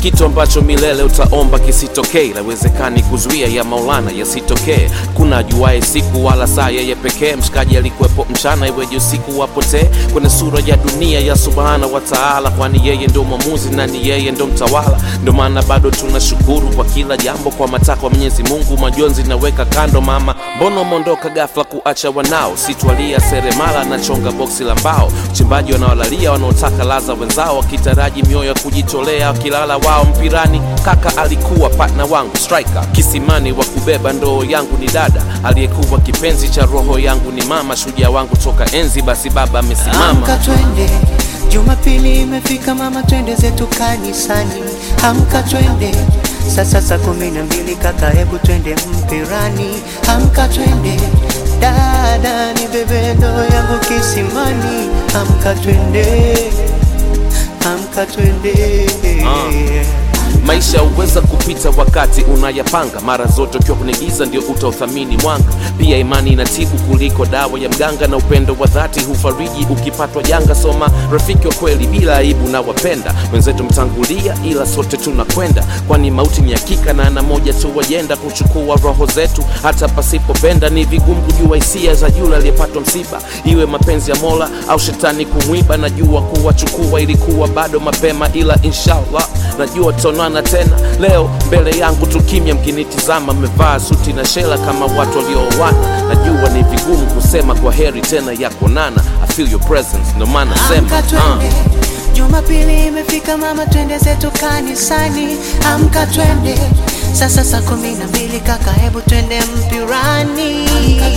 kitu ambacho milele utaomba kisitokee, lawezekani kuzuia ya Maulana yasitokee. Kuna ajuaye siku wala saa yeye pekee, mshikaji alikuwepo mchana, iweje usiku wapotee kwenye sura ya dunia ya subhana wa taala, kwani yeye ndo mwamuzi na ni yeye ndo mtawala. Ndo maana bado tunashukuru kwa kila jambo, kwa matakwa Mwenyezi Mungu, majonzi naweka kando. Mama, mbona umeondoka ghafla kuacha wanao? Sitwalia seremala na chonga boksi la mbao, uchimbaji wanaolalia wanaotaka laza wenzao, wakitaraji mioyo ya kujitolea, wakilala wao mpirani. Kaka alikuwa partner wangu striker, kisimani wa kubeba ndoo yangu ni dada, aliyekuwa kipenzi cha roho yangu ni mama, shujaa wangu toka enzi. Basi baba amesimama. Amka twende, Jumapili imefika mama, twende zetu kanisani. Amka twende, sasa saa kumi na mbili kaka, hebu twende mpirani. Amka twende, dada ni bebe ndoo yangu kisimani. Amka twende, amka twende. Maisha huweza kupita wakati unayapanga, mara zote ukiwa kwenye giza ndio utauthamini mwanga. Pia imani inatibu kuliko dawa ya mganga, na upendo wa dhati hufariji ukipatwa janga. Soma rafiki wa kweli bila aibu na wapenda wenzetu mtangulia, ila sote tunakwenda, kwani mauti ni hakika na ana moja tu wajenda kuchukua roho zetu, hata pasipopenda. Ni vigumu kujua hisia za yule aliyepatwa msiba, iwe mapenzi ya Mola au shetani kumwiba. Najua kuwachukua ilikuwa bado mapema, ila inshallah najua tutaonana tena. Leo mbele yangu tu kimya, mkinitizama mmevaa suti na shela kama watu waliooana. Najua ni vigumu kusema kwa heri tena ya kuonana. I feel your presence, ndo maana sema Amka twende, Jumapili imefika mama, twende zetu kanisani. Amka twende, sasa saa kumi na mbili kaka, hebu twende mpirani.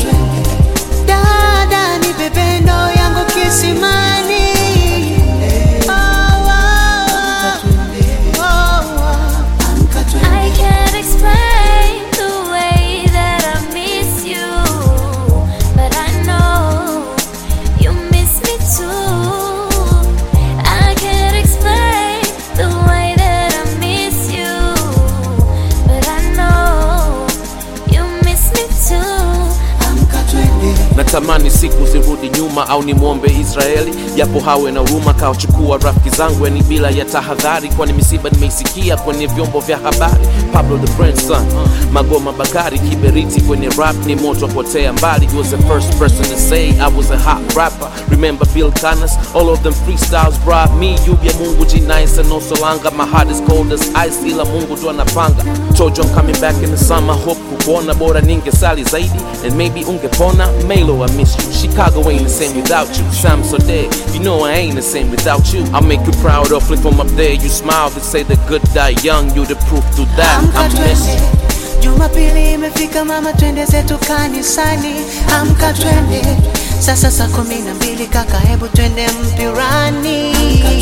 Dada ni bebe ndoo yangu kisimani. Oh, oh, oh, oh. I can't explain the way that I miss you, but I know you miss me too. I can't explain the way that I miss you, but I know you miss me too. Amka twende. natamani siku zirudi nyuma au nimwombe Israeli japo hawe na huruma kawachukua rafiki zangu yani bila ya tahadhari, kwani misiba nimeisikia kwenye vyombo vya habari. Pablo the Brand son, Magoma Bakari kiberiti kwenye rap ni moto potea mbali. He was the first person to say I was a hot rapper. Remember Bill Canas, all of them freestyles brought me yubya Mungu G9 and no solanga. My heart is cold as ice, ila Mungu ndo anapanga. Told you I'm coming back in the summer, hope kukuona bora ningesali zaidi and maybe ungepona. Melo, I miss you. Chicago ain't the same without you. Sam so dead, you know I ain't the same without you. I'll make you proud of from up there. You smile, they say the good die young. You the proof to that. Amka I'm twende, missing. Jumapili imefika mama, twende zetu kanisani. Amka twende, sasa saa kumi na mbili kaka, hebu twende mpirani.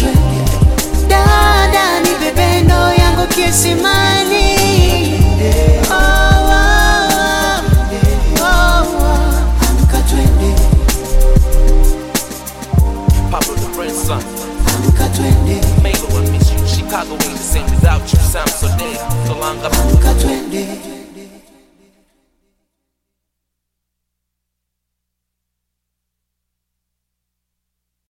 Dada ni bebe ndoo yangu kisimani. Oh, oh, oh, oh, oh. Amka twende, Pablo the Brand son. amka twende, Melo, I miss you. Chicago ain't the same without you. Sam so dead. So long, I'm amka twende.